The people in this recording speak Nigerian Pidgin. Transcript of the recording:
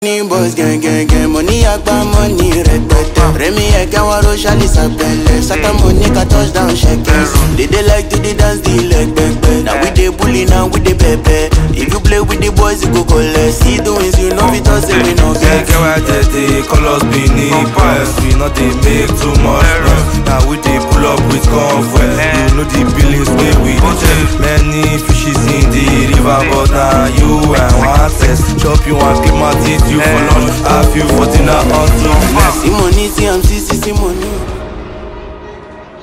ní boys gẹ́gẹ́gẹ́ mo ní àgbà money rẹpẹtẹ rẹmi ẹ̀gẹ́ wọn ro ṣálí sàpẹlẹ sátọ́mù ní ká touchdown ṣẹkẹ dédé like to dey dance the leg pẹpẹ na we dey bully na we dey pẹpẹ if you play with the boys you go collect see the wins you no fit talk say we no get. Get why they dey call us Benin Boys We not dey make too much noise Now we dey pull up with convoy You know the billings wey we dey check Many fishes in the river But now you and one test Chop you and keep my teeth you for lunch Have you for dinner until next sí money sí am sí sí sí money